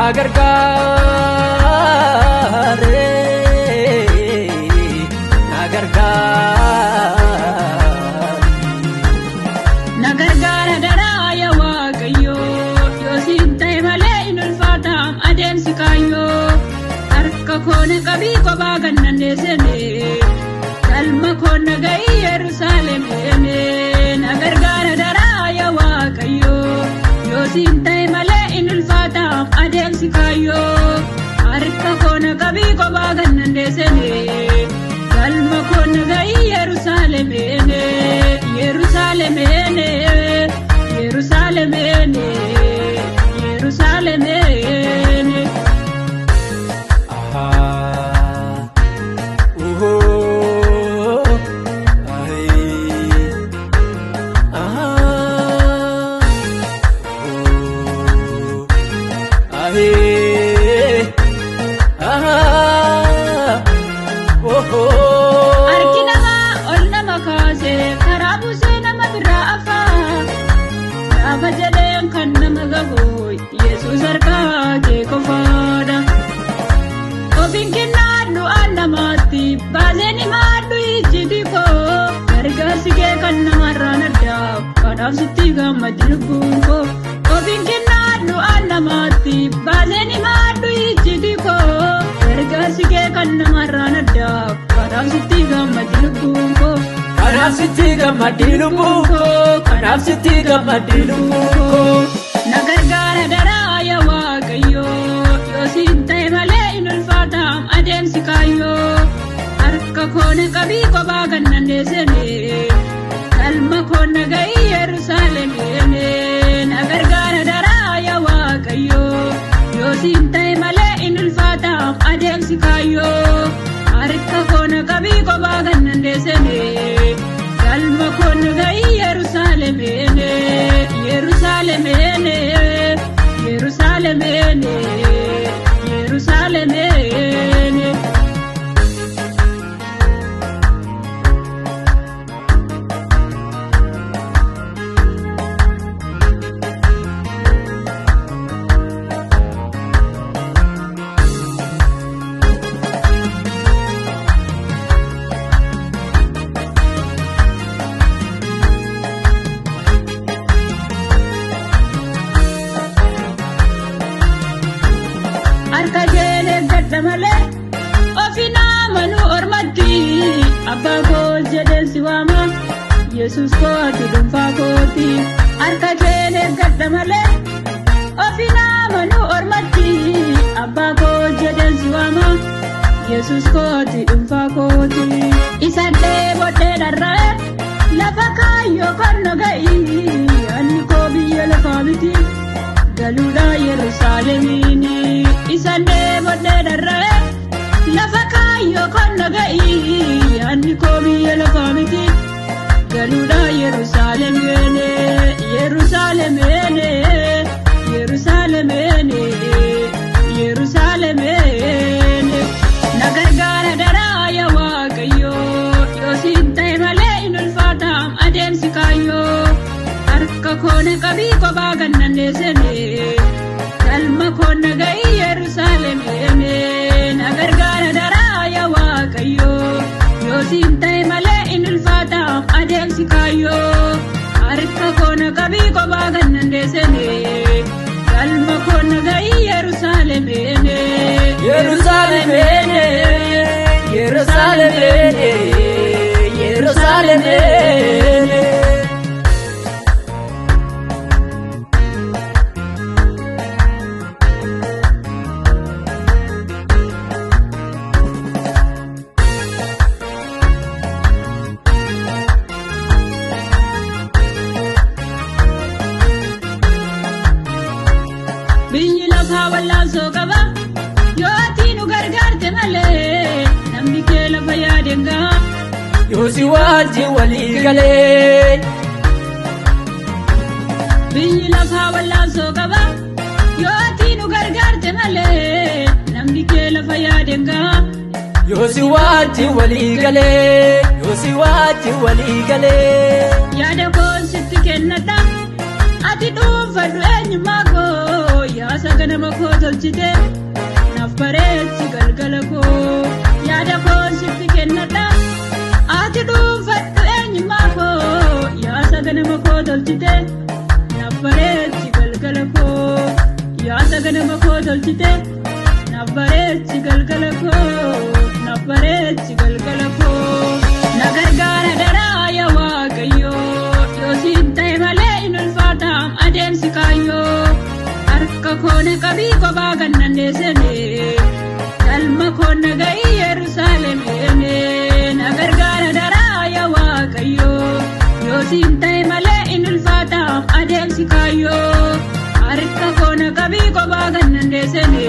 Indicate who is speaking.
Speaker 1: gargaare na gargaare.
Speaker 2: Na gargaara daraaya waaqayyoo yoo siin ta'e malee hin ulfaataam adeemsi kaayyoo harka koona qabii kophaa kan dandeessine galma koona ga'ii Yerusaalem deeme na gargaara daraaya waaqayyoo yoo siin ta'e malee hin ulfaataam adeemsi kaayyoo harka koona qabii kophaa kan dandeessine galma koona ga'ii Yerusaalem deeme Yerusaalem deeme Yerusaalem deeme Yerusaalem deeme.
Speaker 1: Ah, oh, ay, ah, oh, ay, ah, oh, oh.
Speaker 2: Harki namaa ol nama kaasee karaa buusee nama biraa afaa gaafa jedheen kan nama gahu Yesuus harkaa kee qofaadha. Ofiin kennaadhu aan namaatti baaseen himaadhu ijji koo gargaarsi kee kan namarraan addaa kanaaf sitti gammadi lubbuun koo. Ofiin kennaadhu aan namaatti baaseen himaadhu ijji koo gargaarsi kee kan namarraan addaa kanaaf sitti gammadi lubbuun koo.
Speaker 1: Kanaaf sitti gammadi lubbuun koo, kanaaf sitti gammadi lubbuun koo.
Speaker 2: Na gargaara daraaya waaqayyoo yoo siin ta'e malee hin ulfaataam adeemsi kaayyoo harka koona qabii kophaa kan dandeessine galma koona ga'ii Yerusaalem deeme na gargaara daraaya waaqayyoo yoo siin ta'e malee hin ulfaataam adeemsi kaayyoo harka koona qabii kophaa kan dandeessine galma koona ga'ii Yerusaalem deeme Yerusaalem deeme Yerusaalem deeme Yerusaalem deeme. harka keelee gadda malee ofi naamanuu ormatti abbaa koo jedheen si waama yesus kooti dhuunfaa kooti harka keelee gadda malee ofi naamanuu ormatti abbaa koo jedheen si waama yesus kooti dhuunfaa kooti isa dheebodhee dharra'e lafa kaayyoo kan naga'i anni koo biyya lafaa miti. galuudha yerusaalemiini isaan deebodhee dharra'e lafa kaayyoo kan naga'i yaadni koo biyya lafaa miti galuudha yerusaalemiini yerusaalemiini yerusaalemiini yerusaalemiini na gargaara daraaya waaqayyoo yoo siin ta'e malee hin ulfaataam adeemsi kaayyoo harka koona qabii kophaa kan dandeessine galma koona ga'ii Yerusaalem deeme na gargaara daraaya waaqayyoo yoo siin ta'e malee hin ulfaataam adeemsi kaayyoo harka koona qabii kophaa kan dandeessine galma koona ga'ii Yerusaalem deeme
Speaker 1: Yerusaalem ene, Yerusaalem ene, Yerusaalem ene.
Speaker 2: biyyi lafaa wallaansoo qaba yoo ati nu gargaarte malee namni kee lafa yaadeen gaha
Speaker 1: Yoo si wajjin walii galee.
Speaker 2: biyyi lafaa wallaansoo qaba yoo ati nu gargaarte malee namni kee lafa yaadeen gaha
Speaker 1: Yoo si wajjin walii galee. Yoo si wajjin walii galee.
Speaker 2: yaada koon sitti kennadha ati dhuunfadhu eenyummaa koo yaasa ganama koo tolchite naaf bareechi galgala koo yaada koo sitti kennadha ati dhuunfadhu eenyummaa koo yaasa ganama koo tolchite naaf bareechi galgala koo yaasa ganama koo tolchite naaf bareechi galgala koo naaf bareechi galgala koo na gargaara daraa yaa waaqayyoo yoo siin ta'e malee hin ulfaataam adeemsi kaayyoo harka koo na qabii kophaa kan dandeessine galma koo na ga'ii yerusaalem eene na gargaara daraa yaa waaqayyoo yoo siin ta'e malee hin ulfaataam adeemsi kaayyoo harka koo na qabii kophaa kan dandeessine